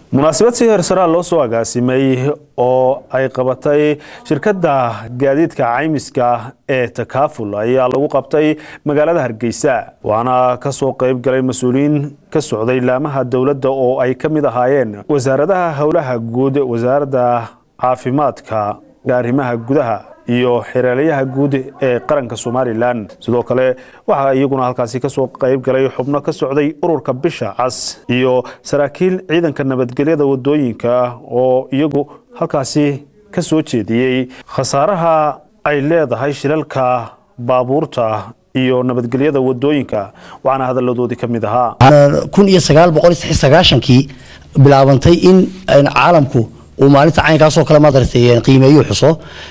munaasabad si heersaraa loo soo agaasimay oo ay qabatay shirkadda gaadiidka caymiska ee takaaful ayaa lagu qabtay magaalada hargeysa waxaana kasoo qayb galay mas-uuliyiin ka socday laamaha dowladda oo ay ka mid ahaayeen wasaaradaha howlaha guud wasaaradda caafimaadka arrimaha gudaha iyo xereelayaha guud ee qaranka somalilan sidoo kale waxaa iyaguna halkaasi kasoo qayb galay xubno ka socday ururka bisha cas iyo saraakiil ciidanka nabadgelyada wadooyinka oo iyagu halkaasi ka soo jeediyey khasaaraha ay leedahay shilalka baabuurta iyo nabadgelyada wadooyinka waxaana hadaladoodii ka mid ahaa kun iyo sagaal boqol sagaashankii bilaabantay in caalamku uu maalinta caynkaasoo kale madartay qiimeeyo xuso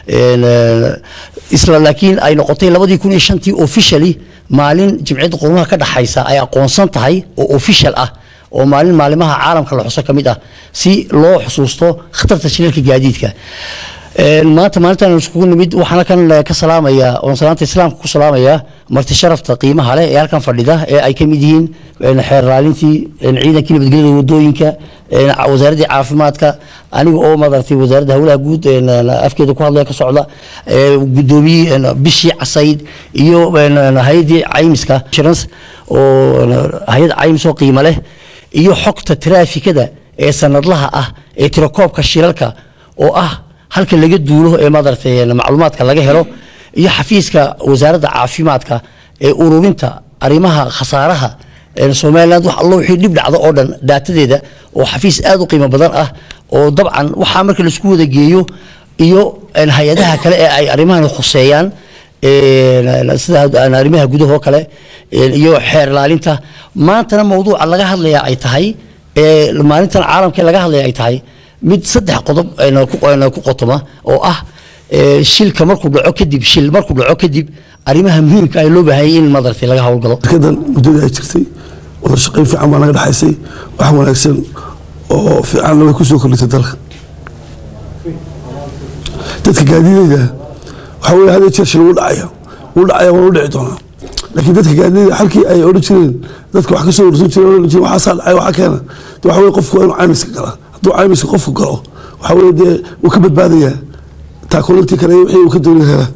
isla laakiin ay noqotay labadii kun iyo shantii officially maalin jimciyadda qurumaha ka dhaxaysa ay aqoonsan tahay oo official ah oo maalin maalimaha caalamka la xuso ka mid ah si loo xusuusto khatarta shilalka gaadiidka maanta maalintan iskugu nimid waxaana kan ka salaamaya oon salaanta islaamka ku salaamaya marti sharafta qiimaha leh ee halkan fadhida ee ay ka mid yihiin xeer raalintii ciidankii nabadgelyada wadooyinka wasaaraddii caafimaadka aniga oo madartay wasaaradda howlaha guud afkeeda ku hadlaya ka socda gudoomiyihii bishii casayd iyo hay-addii caymiska insurance oo hay-ad caymis oo qiimo leh iyo xogta traafikada ee sanadlaha ah ee tirakoobka shilalka oo ah halka laga duulo ee madartay macluumaadka laga helo iyo xafiiska wasaaradda caafimaadka ee ururinta arrimaha khasaaraha somaliland wax allo wixii dhib dhacdo oo dhan daatadeeda oo xafiis aad u qiimo badan ah oo dabcan waxaa marka laisku wada geeyo iyo hay-adaha kale ee ay arrimahan khuseeyaan sida arrimaha gudahoo kale iyo xeer ilaalinta maantana mawduuca laga hadlaya ay tahay maalintan caalamka laga hadlaya ay tahay mid saddex qodob ku qotoma oo ah shilka markuu dhaco kadib shil markuu dhaco kadib arrimaha muhiimka ay loo baahanyay in madartay laga howlgalo shirkadan muddadii ay jirtay wada shaqayn fiican baa naga dhexaysay wax wanaagsan oo fiicanna way kusoo kordhisay dalka dadka gaadiideyda waxaa weye hadee jeer shil wuu dhacaya wuu dhacaya waanu dhici doonaa laakiin dadka gaadiideyda halkii ay odhan jireen dadka wax kasoo ursan jireen odhan jireen waxaasaa dhacay waxaa keena de waxa weye qofku waa inuu caymiska galaa hadduu caymiska qofku galo waxaa weye dee wuu ka badbaadayaa taakulantii kale wixii uu ka doonaya helaa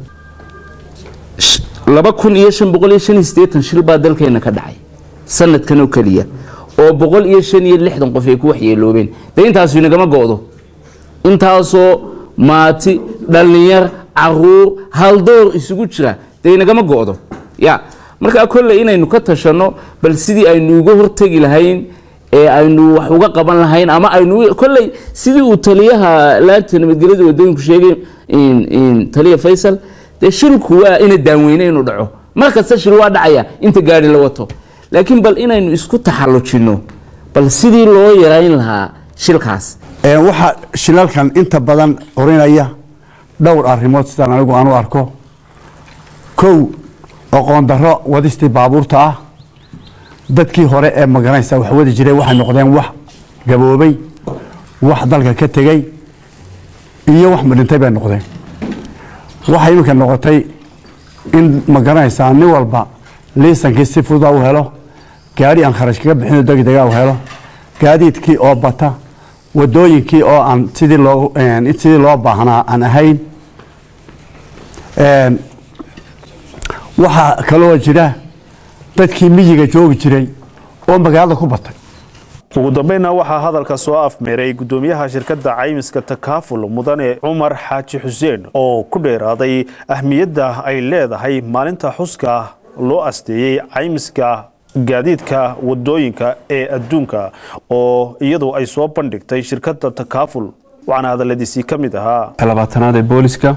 laba kun iyo shan boqol iyo shan iyo siddeetan shil baa dalkeena ka dhacay sanadkan oo keliya oo boqol iyo shan iyo lixdan qof ay ku waxyeeloobeen dee intaasu inagama go-do intaasoo maati dhallinyar caruur haldoor isugu jira dee inagama go-do ya markaa kolley inaynu ka tashanno bal sidii aynu uga hortegi lahayn ee aynu wax uga qaban lahayn ama aynu kolley sidii uu taliyaha laanta nabadgelyada wadooyinku sheegay taliya faysal dee shilku waa ina daanweyne inuu dhaco mar kasta shil waa dhacaya inta gaari la wato laakiin bal inaynu isku taxallujinno bal sidii loo yarayn lahaa shilkaas waxaa shilalkan inta badan orinaya dhowr arrimood sidaan anigu aan u arko kow aqoon darro wadistii baabuurta ah dadkii hore ee magaranaysa wax wadi jiray waxay noqdeen wax gaboobay wax dalka ka tegey iyo wax madhintay bay noqdeen waxay iminka noqotay in magaranaysaa nin walba liisankii si fududa u helo gaari aan kharash kaga bixino degdega u helo gaadiidkii oo bata wadooyinkii oo aan sidii loo sidii loo baahnaa aan ahayn waxaa kaloo jira dadkii miyiga joogi jiray oo magaalada ku batay ugu dambeynna waxaa hadalka soo afmeeray gudoomiyaha shirkadda caymiska takaaful mudane cumar xaaji xuseen oo ku dheeraaday ahmiyadda ay leedahay maalinta xuska loo asteeyey caymiska gaadiidka wadooyinka ee adduunka oo iyadu ay soo bandhigtay shirkadda takaaful waxaana hadaladiisii ka mid ahaa labaatanaad ee booliska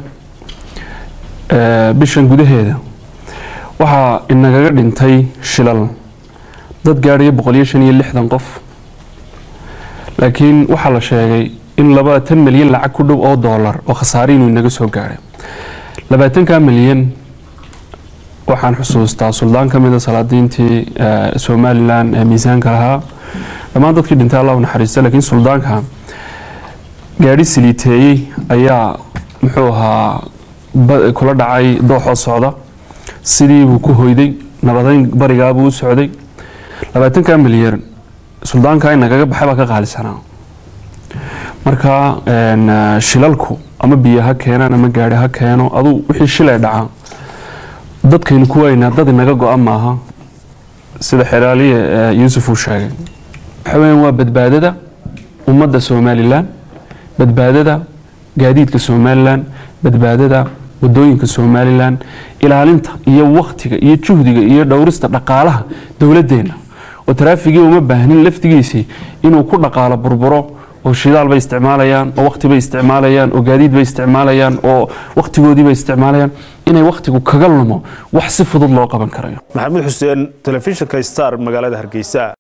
bishan gudaheeda waxaa inagaga dhintay shilal dad gaadhaya boqol iyo shan iyo lixdan qof laakiin waxaa la sheegay in labaatan milyan lacag ku dhow oo doolar oo khasaare inuu inaga soo gaadhay labaatanka milyan waxaan xusuustaa suldaan ka mida salaadiintii somalilan ee miisaanka lahaa dhammaan dadkii dhintay allah u naxariista laakiin suldaanka gaadhi siliiteeyey ayaa muxuu ahaa kula dhacay dooxoo socda sidii buu ku hoyday nabadeyn barigaabuu u socday labaatanka milyan suldaanka in nagaga baxay baa ka qaalisanaa marka een, eh, shilalku ama biyo ha keenaan ama gaari ha keeno aduu wixii shilay dhacaa dadkaynu ku weynaa dad inaga go-an maaha sida xeraaliye eh, yuusuf uu sheegay waxa weeyaan waa badbaadada ummadda somalilan badbaadada gaadiidka somalilan badbaadada wadooyinka somalilan ilaalinta iyo waktiga iyo juhdiga iyo dhowrista dhaqaalaha dowladdeena oo taraafigii uma baahnin laftigiisii inuu ku dhaqaalo burburo oo shidaal bay isticmaalayaan oo wakti bay isticmaalayaan oo gaadiid bay isticmaalayaan oo waktigoodii bay isticmaalayaan inay waktigu kaga lumo wax si fudud loo qaban karayo maxamed xuseen telefishinka star magaalada hargeysa